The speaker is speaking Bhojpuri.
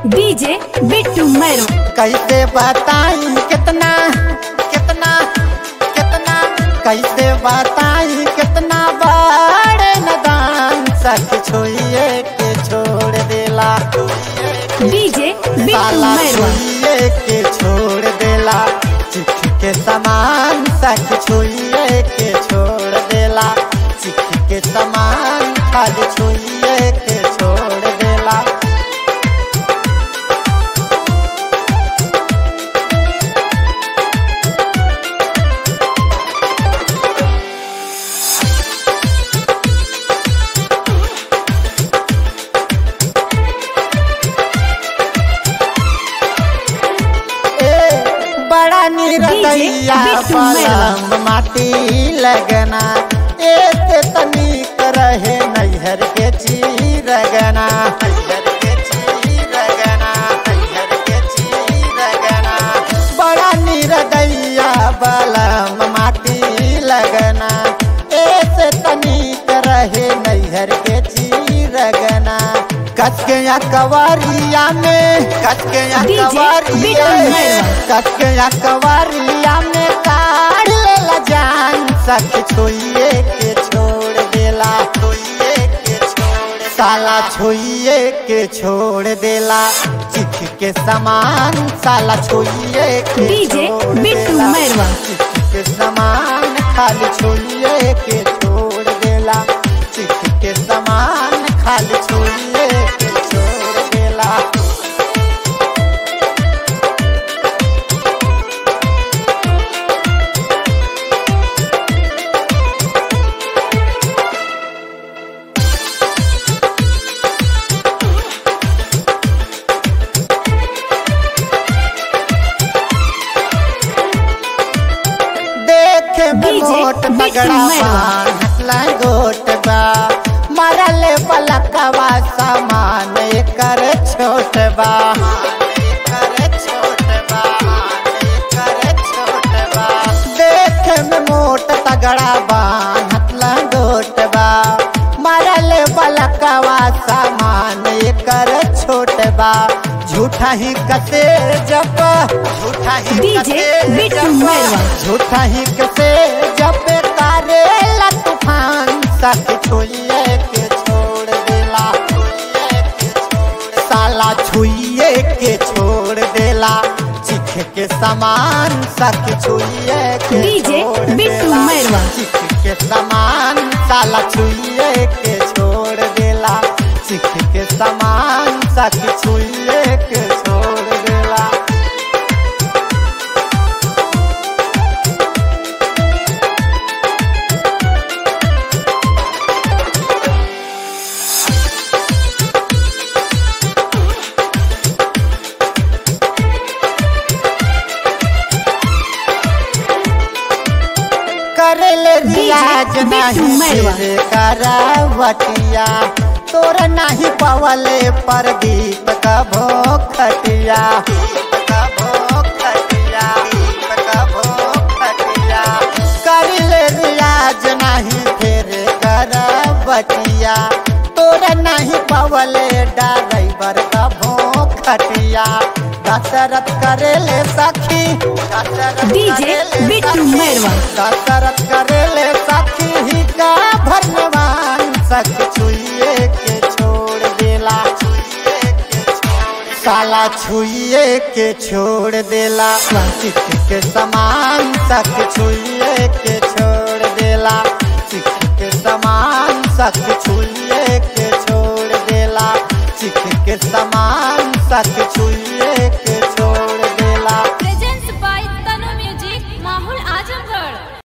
डीजे बिट्टू मैरो कैसे बताई कितना कितना कितना कैसे बताई कितना बड़े नदान सख छुइए के छोड़ देला डीजे बिट्टू साला मैरो छुइए के छोड़ देला चिट्ठ के समान सख छुइए के छोड़ देला चिट्ठ के समान खाली छुइए के छोड़ देला ए, बड़ा निरदैया बिट्टू मैरवा। पलम माटी लगना एक तनिक रहे नैहर के चीरगना नैहर के चीरगना नैहर के चीरगना बड़ा निरदैया बलम माटी लगना एक तनिक रहे नैहर के चीरगना कस के या कवरिया में कस के या डीजे कवरिया बिट्टू में मैरवा। कस के या कवरिया में काढ़ लेला जान सख छुइए के छोड़ देला छुइए के छोड़ साला छुइए के छोड़ देला चिख के समान साला छुइए के डीजे छोड़ बिट्टू देला। मैरवा। चिख के समान खाली छुइए के छोड़ देला चिख के समान खाली छुइए के छोड़ देला देखे में डीजे मोट बिट्टू पगड़ा मैरवा। हसला गोट बा मरल पलकवा सामान कर छोट बा एकर छोट बा, एकर छोट बा। देखे में मोट तगड़ा बा हसला गोट बा मरल पलकवा सामान कर छोट बा झूठा ही कसे जब झूठा ही डीजे कसे बिट्टू जब मैरवा। झूठा ही कसे जब तारे तूफान सख छुइए के छोड़ देला छुइए के छोड़ साला छुइए के छोड़ देला चिख के समान सख छुइए के डीजे छोड़ बिट्टू देला। मैरवा। चिख के समान साला छुइए के छोड़ देला चिख के समान सख छुइए के छोड़ देला करले रियाज बिट्टू नहीं मैरवा। सिर करावटिया तोर नहीं पवले प्रदीप कभो खटिया करले रियाज नहीं फिर करावटिया तोर नहीं पवले ड्राइवर कभो खटिया दशरथ करेले सखी दशरथ डीजे करेले बिट्टू सखी। मैरवा। कसरत करेले सखी ही का भरनवान सख छुइए के छोड़ देला छुइए के छोड़ साला छुइए के छोड़ देला चिख के समान सख छुइए के छोड़ देला चिख के समान सख छुइए के छोड़ देला चिख के समान सख छुइए